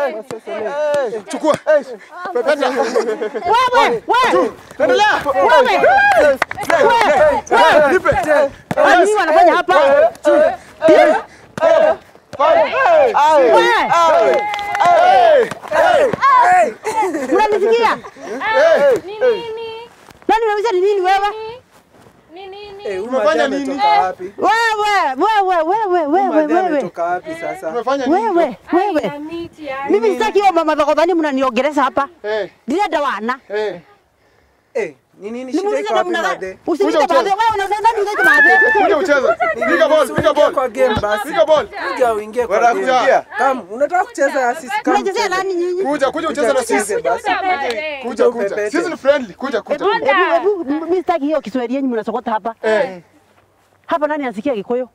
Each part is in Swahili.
Chukua. Pepeta. Wewe, wewe, Endelea. wewe. Nipe. Ah, Nini wanafanya hapa? Wewe, unanisikia? Ni nini? Nani unauliza ni nini wewe? Ni nini? Eh, huyu Umefanya madam nini? ametoka wapi? Wewe, wewe, wewe, Huyu wewe, madam wewe. ametoka wapi sasa? Umefanya nini? Wewe, wewe. Ai, miti, ai. Mimi sitaki hiyo mama thogodhani mnaniongeleza hapa. Eh, Ndirenda wana. eh. Eh, ni nini shida Nimuulize iko wapi namna madhe? gani? Usiite Kuja madhe. Wewe unasema nani unaite madhe? Kuja ucheze. Piga ball, piga Usiingie kwa ball. game basi. Piga ball. Kuja uingie kwa Wanataka game. kuingia? Kama unataka kucheza na sisi kama Unachezea mcheze. nani nyinyi? Kuja, kuja ucheze na sisi. Kuja basi. Pepete. Kuja, kuja. upepete. Sisi ni friendly. Kuja, kuja. Hebu, hebu, mimi sitaki hiyo Kiswahili yenyu mnasokota hapa. Eh, Hapa nani anasikia Gikuyu?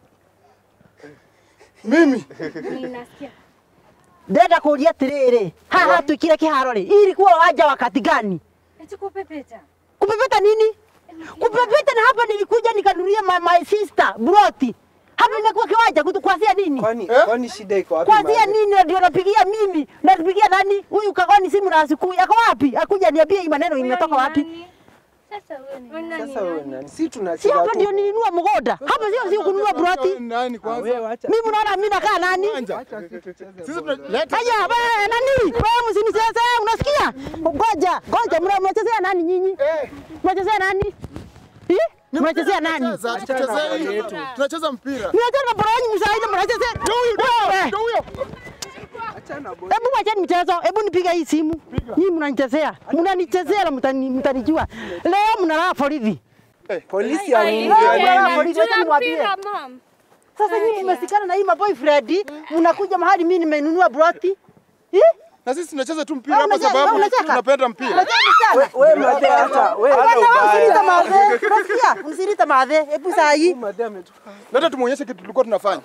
mimi. Ninasikia. Ndenda kuuria atiriri haha twikire kiharo ri ilikuwa waja wakati gani? Eti kupepeta. Kupepeta nini? Kupepeta na hapa nilikuja nikanunulia my, my sister broti. Hapa imekuwa kiwanja kutu kuanzia nini? Kwani Eh? kwani shida iko wapi? Kuanzia madhe? nini na ndio napigia mimi? Napigia nani? Huyu kagoni simu na asiku. Yako wapi? Akuja niambie hii maneno imetoka wapi? Sasa wewe ni nani? Sasa wewe nani? Si Si tunacheza hapa tu. ndio nilinunua mgoda. Hapa sio sio kununua broti. Nani kwanza? Wewe acha. Mimi mnaona mimi nakaa nani? Sisi tunaleta. Haya, wewe nani? Wewe msinicheze, unasikia? Ngoja, ngoja, mna- mnachezea nani nyinyi? Eh, Mnachezea nani? Eh? Mnachezea nani? tunacheza, tuchezee hii. Tunacheza mpira. Mnacheza na bora yenu msaidi mnachezea. Wewe. Ndio huyo. Achana boy. Hebu wacheni mchezo, hebu nipige hii simu. Nyinyi mnanichezea. Mnanichezea na mtani mtanijua. Leo mnalala polisi. Polisi ya Ai, nini? Wewe, tena, wewe, polisi, wacha niwaambie. tunampira, mom. Sasa nyinyi mmesikana na hii maboyfriend, mnakuja mahali mimi nimenunua broti. Eh? Na sisi tunacheza tu mpira Wewe hapa unacheka, sababu wewe unacheka. tunapenda mpira. Unacheza sana. Wewe madhe hata wewe Hapana, hata wewe usilita ubaya. madhe. Unasikia? Usilita madhe. Hebu saa hii. Huyu madhe ametoka. Leta tumuonyeshe kitu tulikuwa tunafanya.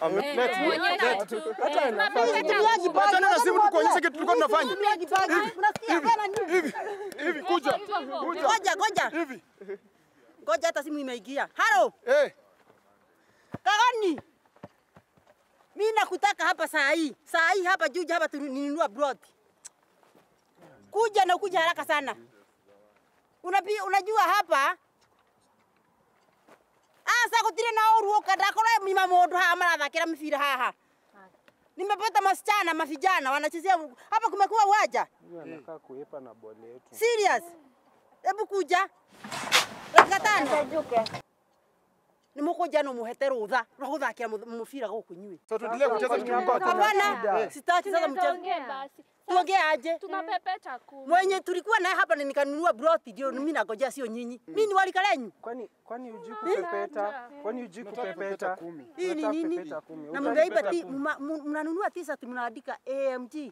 Mtumiaji bagi. Achana na simu tukuonyeshe kitu tulikuwa tunafanya. Mtumiaji bagi. Unasikia? Bana nini? Hivi, hivi kuja. Kuja. Ngoja, ngoja. Hivi. Ngoja hata simu imeingia. Halo, Eh, Kagani. Mimi nakutaka hapa saa hii. Saa hii hapa juja hapa tuninunua broad. Kuja na kuja haraka sana. Unapi, unajua hapa asa gutire na uruoka ndakora mima mundu haha marathakira mibira haha nimepata masichana mavijana wanachezea hapa kumekuwa uwanja Huyu anakaa kuepa na bole yetu. serious hebu kuja dakika tano nimukuja no muhete rutha rwa guthakira mubira guku nyui sasa tuendelee kucheza tukipata. hapana sitaki sasa mchezo Tuongee basi. tuongee aje Tunapepeta kumi. mwenye tulikuwa naye hapa na nikanunua broti ndio mimi nagojea sio nyinyi mimi ni walika lenyu Kwani kwani hujui kupepeta? Kwani hujui kupepeta? kumi. hii ni Unataka nini pepeta kumi. na Unataka mnaiba pepeta ti kumi. mma- mu- mnanunua t-shirt mnaandika AMG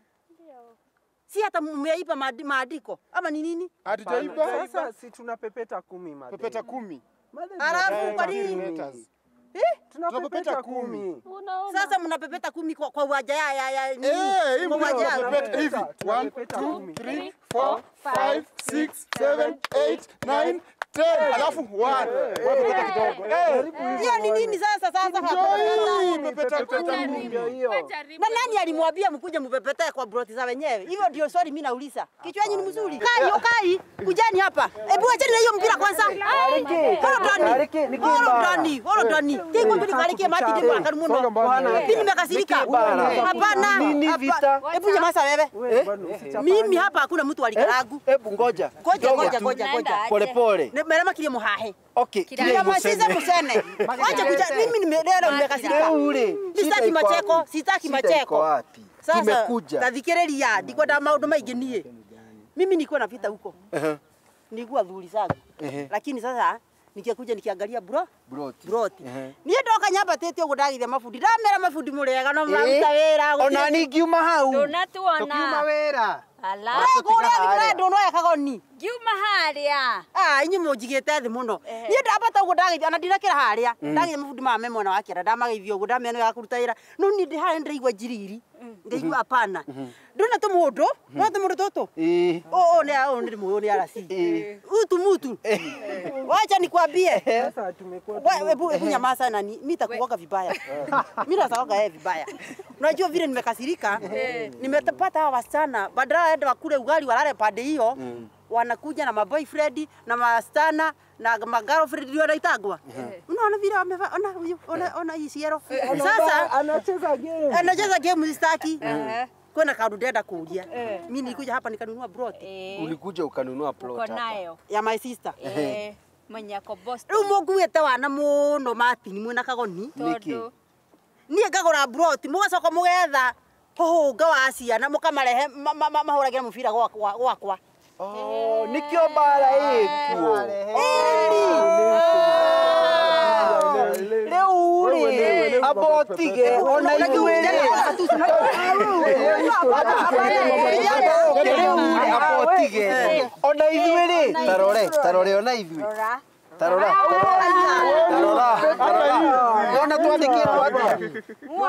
si hata mmeipa maadi- maandiko ama ni nini Hatujaiba. Sasa si tunapepeta kumi madhe. Pepeta kumi. Madhe, Alafu tunapepeta kwa nini? kumi. Letters. Tunapepeta Tunapepeta kumi. Unaona? sasa mnapepeta kumi kwa, kwa uwanja ya ya ya nini? Eh, hii Kwa mpira uwanja. tunapepeta hivi. Tunapepeta 1 2 kumi. 3 4 5 6 7 8 9 10 alafu 1. Wapepeta kidogo. Eh, hiyo ni nini sasa sasa ndio hapa? hii pepeta Pepeta kumi. kumi ndio hiyo. na nani alimwambia mkuje mpepetee kwa broti za wenyewe hivyo ndio swali mimi nauliza kichwa yenu ni mzuri kai okai kujani hapa hebu acheni na hiyo mpira kwanza holo ndani holo ndani holo ndani tingo mbili kalikie mati ndipo akaru muno mimi nimekasirika hapana Nini hapa- vita? hebu nyamaza wewe Wewe bwana usichapa. mimi hapa hakuna mtu alikaragu Hebu ngoja. ngoja Kidogo ngoja tu. ngoja ngoja Pole pole. Ne- merema kilie muhahe Okay. Nyamasize musene wacha kuja mimi nimeleo nimekasirika Ule. sitaki macheko sitaki Shida iko macheko wapi? sasa Tumekuja. tathikiriria ndikwenda maundu maingi nie mimi nilikuwa napita huko Ehe. nilikuwa thuri zangu Ehe. lakini sasa nikikuja nikiangalia bro Broti. broti Ehe. niä ndoka nyambatä å gå ndagithia mabundi ndamera mabundi må rega no maruta wä ra Ona ningiuma hau. Ndunatuona. Tukiuma wĩra. Ala. kå rä a ndå noya kagoni Ngiuma harĩa. inyu må njigä te thä må no niä ndambata å gå ndageithia ona ndinakä ra harä a ndageithia mabundi mame mwena wa kä ra ndamageithia å gå ndamena ya kå ruta wä ra no niä ndä harä ndäraigua njiriri ndaigua apana ndona tå må ndå no tå må ndå tå tå Ĩĩ. Oh, oh, ni oh, ni moyo ni arasi. Utu mutu. Wacha nikwambie. Sasa tumekuwa Wewe hebu hebu nyamaza nani? Mimi nitakuoga vibaya. Mimi nasaoga yeye vibaya. Unajua vile nimekasirika, nimepata hawa wasichana badala waende wakule ugali walale pande hiyo, wanakuja na maboyfriend na masichana na magirlfriend ndio wanaitagwa. Unaona vile wamevaa, ona huyu, ona ona hii siero. Sasa Anacheza game. anacheza game sitaki. Kwenda kaundu ndenda kuulia. Mimi nilikuja hapa nikanunua brot Ulikuja ukanunua plot Uko hapa. nayo. ya my sister. Eh, mwenye ako Boston. Rĩu mũnguĩte wana mũno Martin mwĩna kagoni Niki. Tondũ niĩ ngagũra brot mũgacoka mũgetha hũhũnga wa ciana mũkamarehe ma- ma- ma- mahũragĩre mũbira gwakwa gwakwa Oh, nikio bara ĩkuo. Rĩu rĩ, abotige ona ithuĩ rĩ. Rĩu rĩ, abotige ona ithuĩ rĩ. Tarore, tarore ona ithuĩ. rora. Tarora, tarora, tarora. Ona twandĩkĩtwo atĩa?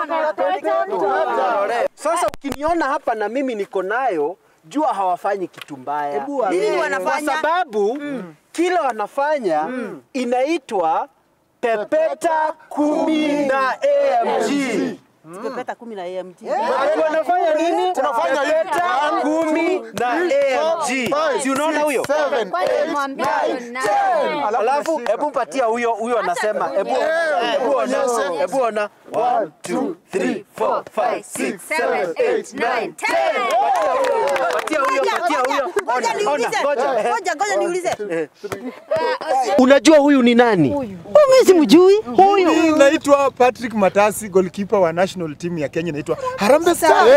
Tarore. Sasa ukiniona hapa na mimi niko nayo, jua hawafanyi kitu mbaya. Nini Kwa wanafanya? sababu kila wanafanya inaitwa pepeta kumi na AMG. Pepeta kumi na AMG Ati wanafanya nini? Tunafanya hivi. pepeta One, kumi na AMG. five, Si unaona huyo? Seven, Kwani eight, mwambia nine, nani? ten. Alafu hebu mpatia huyo huyo anasema. Hebu hebu ona, hebu ona. 1 2 3 4 5 6 7 8 9 Patia huyo, patia huyo. Ngoja Ona, niulize. ona, ngoja. Ngoja ngoja niulize. Unajua huyu ni nani? Mimi simjui. Huyu naitwa Patrick Matasi, goalkeeper wa national team ya Kenya inaitwa Harambee Stars.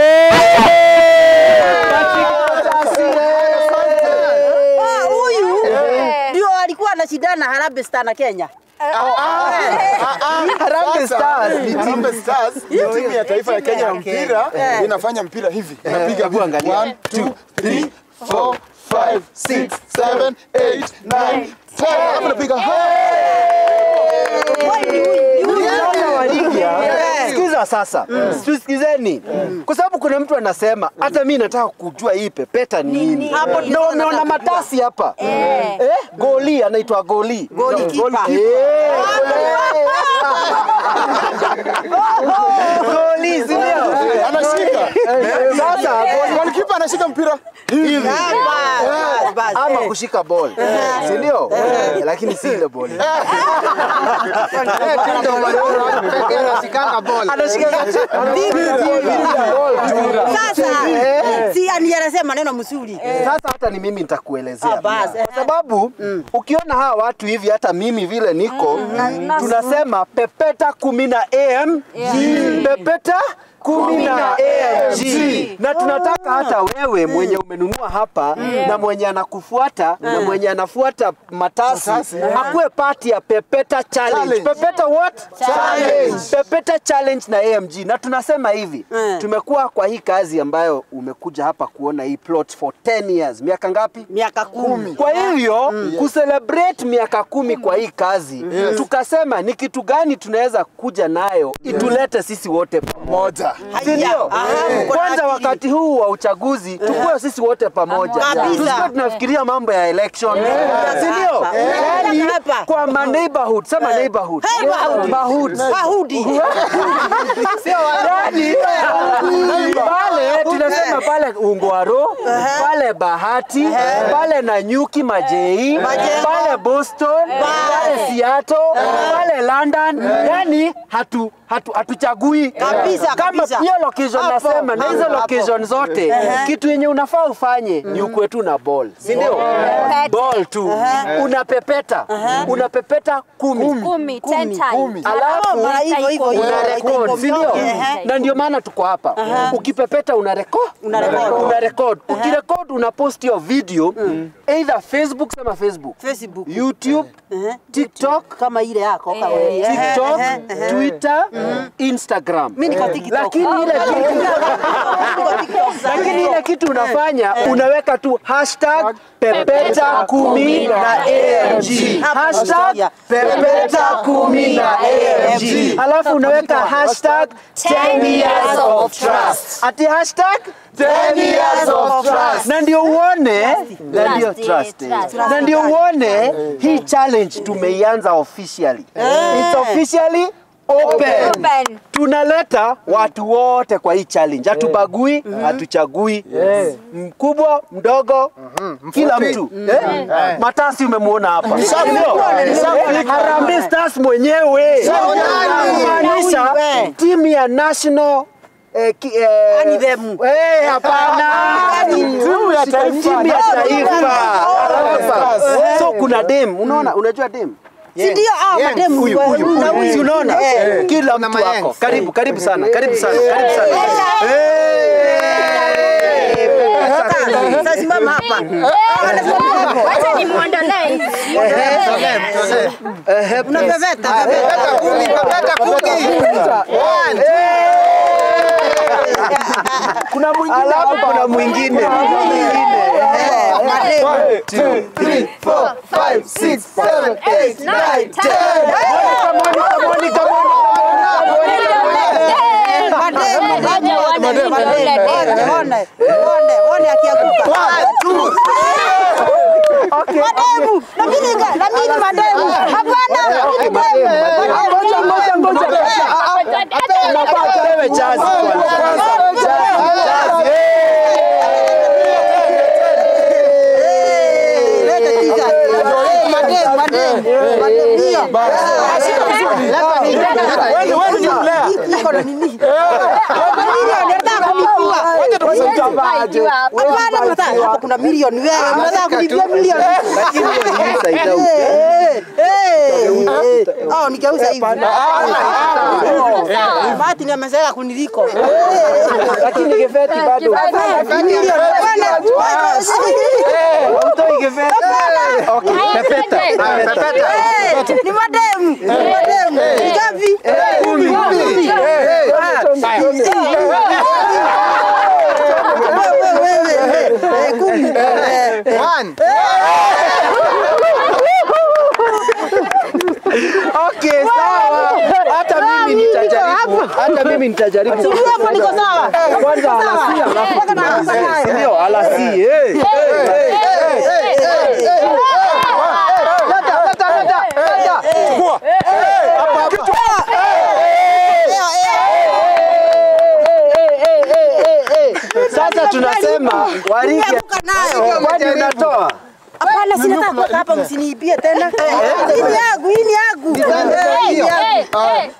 Ah, Huyu ndio alikuwa anashindana na Harambee Stars na Kenya. Harambee Stars ni timu. Harambee Stars ni timu ya taifa ya Kenya ya mpira, inafanya mpira hivi, inapiga Hebu angalia. 1 2 3 4 5 6 7 8 9 10. Alafu inapiga Unaona waligia? Sikiza sasa, tusikizeni, kwa sababu kuna mtu anasema hata mi nataka kujua hii pepeta ni nini. Hapo ndio Na nataka umeona kujua. matasi hapa eh, goli anaitwa goli Goli kipa. Eh, goli si ndio? anashika. Sasa goli- Goalkeeper anashika mpira hivi. Ah, bas, bas, bas. ama kushika ball si ndio? Eh, lakini si ile ball Sasa si ani anasema maneno mzuri. Sasa hata ni mimi nitakuelezea Ah, basi. kwa sababu ukiona hawa watu hivi, hata mimi vile niko, tunasema pepeta kumi na am pepeta kumi na AMG na tunataka hata wewe mwenye umenunua hapa na mwenye anakufuata na mwenye anafuata matasi akuwe pati ya pepeta challenge. Challenge. Pepeta what? Challenge. Pepeta challenge na AMG na tunasema hivi Mm. tumekuwa kwa hii kazi ambayo umekuja hapa kuona hii plot for 10 years. Miaka ngapi? Miaka kumi. Kwa hivyo kucelebrate miaka kumi kwa hii kazi tukasema ni kitu gani tunaweza kuja nayo itulete sisi wote pamoja, Moja. si ndio? Aha, mko na Kwanza akili. wakati huu wa uchaguzi tukuwe sisi wote pamoja, Kabisa. tusikuwe tunafikiria mambo ya election, si ndio? Hapa. Yaani Hapa. kwa ma neighborhood, sema neighborhood, Neighborhood. Neighborhood. Wahudi. Yaani pale tunasema pale Ungwaro, pale Bahati, pale Nanyuki Majei, Majengo. pale Boston, pale Seattle, pale London. Yani hatu hatu hatuchagui Kabisa, kama kabisa. hiyo location Hapo, nasema na hizo hapo, location zote kitu yenye unafaa ufanye ni ukwe tu na ball, si ndio? Ball tu unapepeta unapepeta kumi Kumi, ten times. alafu Mara hivyo hivyo hivyo. una record, si ndio? Ehe. Na ndio maana tuko hapa. Ukipepeta una record, Una record. una record. Ukirecord una post your video either Facebook, sema Facebook, Facebook. YouTube, Ehe. TikTok, Kama ile yako kama wewe. TikTok, Ehe, ehe. Twitter, Instagram. Mimi niko TikTok. Lakini ile kitu Niko TikTok sana. lakini ile kitu unafanya unaweka tu hashtag pepeta kumi na AMG hashtag pepeta kumi na AMG alafu unaweka hashtag 10 years of trust ati hashtag 10 years of trust na ndio uone na ndio Trust, trust eh, eh. trust. na ndio uone hii challenge tumeianza officially it's officially open. Open. tunaleta watu wote kwa hii challenge, hatubagui, hatuchagui mkubwa mdogo, kila mtu eh? Matasi umemwona hapa, Ndio. Eh, Harambee Stars mwenyewe maanisha timu ya national eh, ki- eh, Anthem. eh, hapana Timu ya taifa. timu ya taifa Stars. so kuna dem unaona unajua dem Si ndio hao mademu huyu wa- huyu na huyu. Si unaona Eh. kila mtu wako karibu karibu sana karibu sana karibu sana Sasa, sasa simama hapa. Wacha nimuondolee hizi. Unapepeta, pepeta. Pepeta kumi, pepeta kumi. One, kuna mwingine alafu kuna mwingine Eh, mademu. One, two, three, four, five, six, seven, eight, nine, ten. Mademu, Ngoja uone mademu, yule mademu. demu. One, one, one akianguka. Mademu, lakini ga- lakini mademu. Hapana, lakini mademu. Mademu. Wewe chazi kwanza. Eh, leta t-shirt. Mademu, mademu. Mademu, ndio. Wewe wewe ni mlea. Iko na nini? Milioni, nataka kunipua. Hapana, mnataka- hapa kuna milioni wewe, mnataka kunipia milioni. Lakini hiyo ni inside out. Eh, eh, eh. Oh, nikauza hivi. Martin amezoea kuniliko. Lakini geveti bado. Milioni. Hapana. Utoi geveti. Okay, pepeta. Eh, ni mademu. Ni mademu. Ni ngapi? Kumi. Kumi. Ah. Wewe, wewe, wewe. Eh, kumi. Eh, one. Okay, sawa. Hata mimi nitajaribu. Hata mimi nitajaribu. Sijui hapo niko sawa. Kwanza alasia alafu tumalize. Ndio, alasi. Eh. Chukua. Sasa tunasema warige Nimeanguka nayo. kwani unatoa? Hapana, sinataka kuweka hapa, msiniibie tena. Hii ni yangu, hii ni yangu. Eh, hii ni yangu.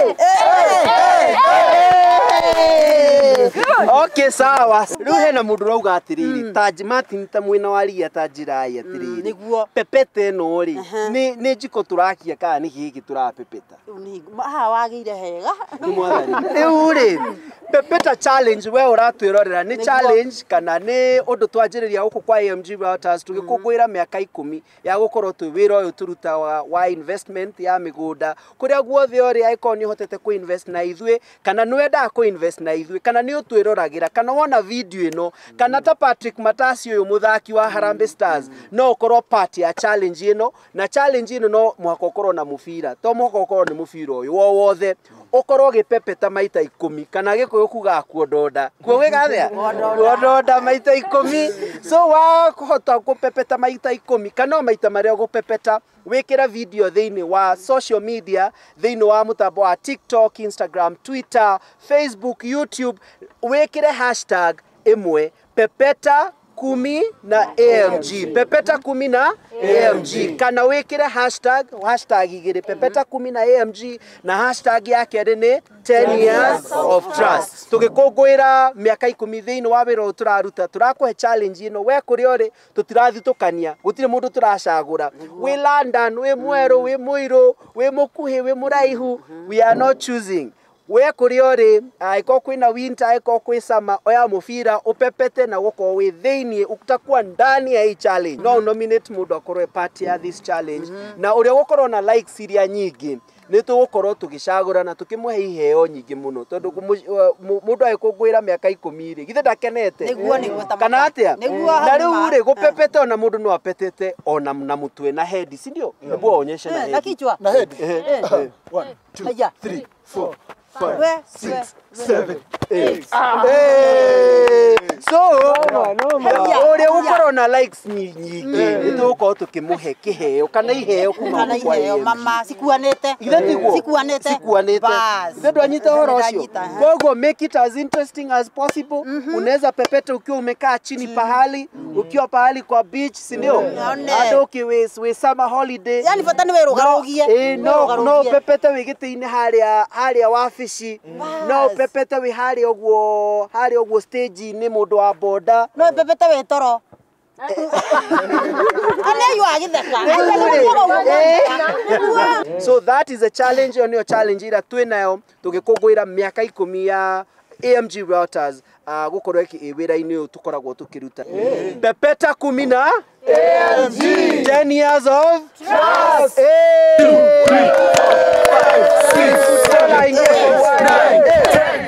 Okay, sawa. Riu hena mundu urauga atiriri Taj Martin ta mwina wa ria ta njirai atiriri niguo. pepete ĩno rĩ nĩ nĩ njiko tũrakia kana nĩ gĩkĩ tũrapepeta Haha wagĩire hega. nĩ mwathani rĩu rĩ pepeta challenge we ũratwĩrorera nĩ challenge kana nĩ ũndũ twanjĩrĩria gũkũ kwa AMG Broadcast tũgĩkũngũĩra mĩaka ikũmi ya gũkorwo twĩ wĩra ũyũ tũruta wa, wa investment ya mĩgũnda kũrĩa guothe ũrĩ angĩkorwo nĩ ũhotete kũ invest na ithuĩ kana nĩ wendaga kũ invest na ithuĩ kana nĩ ũtwĩroragĩra kana wona video ĩno kana ta Patrick Matasi ũyũ mũthaki wa Harambee Stars no ũkorwo part ya challenge ĩno na challenge ĩno no mũhaka ũkorwo na mũbira to mũhaka ũkorwo nĩ mũbira ũyũ wo wothe ũkorwo ũgĩpepeta maita ikũmi kana gĩkũyũ kugaga kuondonda kuo gĩgathĩa kuondonda maita ikũmi so wakũhota gũpepeta maita ikũmi kana o maita marĩa ũgũpepeta wĩkĩre video thĩinĩ wa social media thĩinĩ wa mũtambo wa tiktok instagram twitter facebook youtube wĩkĩre hashtag ĩmwe pepeta kumi na AMG pepeta kumi na AMG kana wĩkĩre hashtag hashtag igĩrĩ pepeta kumi na AMG na hashtag ya kerĩ nĩ 10 years of trust tũgĩkũngũĩra mĩaka ikũmi thĩinĩ wa wĩra ũyũ tũraruta tũrakũhe challenge ĩno we kũrĩa ũrĩ tũtirathitũkania gũtirĩ mũndũ tũracagũra wĩ London wĩ mwerũ wĩ mũirũ wĩ mũkuhĩ wĩ mũraihu we are not choosing we kũrĩa ũrĩ angĩkorwo kwĩna winter angĩkorwo kwĩ sama oya mũbira ũpepete na gũkorwo wĩ thĩinĩ utakuwa ndani ya hii challenge no nominate mũndũ akorwo e part ya this challenge na ũrĩa gũkorwo na likes iria nyingĩ nĩ tũgũkorwo tũgĩcagũra na tũkĩmũhe iheo nyingĩ mũno tondũ kũmũ- mũ- mũndũ agĩkũngũĩra mĩaka ikũmi rĩ githĩ ndakenete Nĩguo, nĩguo, ta kana maka. atĩa Nĩguo, na hau rĩu ma- rĩ gũpepete ona mũndũ no apetete ona na mũtwe na head si ndio hebu aonyeshe na Eh, head Na kichwa. Na head. Eh, One, two, Haya. three, four, We, five, six, seven, eight. Hey! so Yeah. ũrĩa ũkorwo na likes nyingĩ nĩ tũgũkorwo tũkĩmũhe kĩheo kana iheo kuma kana kwa iheo AMG. mama cikuanĩte Ithe tiguo? cikuanĩte Cikuanĩte. Bas. Ithe ndwanyita ũhoro ũcio Ndanyita, eh. koguo make it as interesting as possible unaweza pepeta ukiwa umekaa chini pahali ukiwa pahali kwa beach si ndio Yone. hata ukiwĩ wĩ summer holiday yani bata nĩ wĩrũgarũgie Ĩĩ, no no pepete wĩ gĩtĩ-inĩ harĩa harĩa wabici no pepete wĩ harĩa ũguo harĩa ũguo stage-inĩ mũndũ wa boda no pepete wĩ toro anĩyu agĩtheka so that is a challenge ĩyo nĩyo challenge ĩrĩa twĩ nayo tũgĩkũngũĩra mĩaka ikũmi ya AMG Realtors uh, gũkorwo ĩkĩ- ĩ wĩra-inĩ ũyũ tũkoragwo tũkĩruta pepeta kumi na AMG 10 years of trust Hey! Dola ingine. Hey!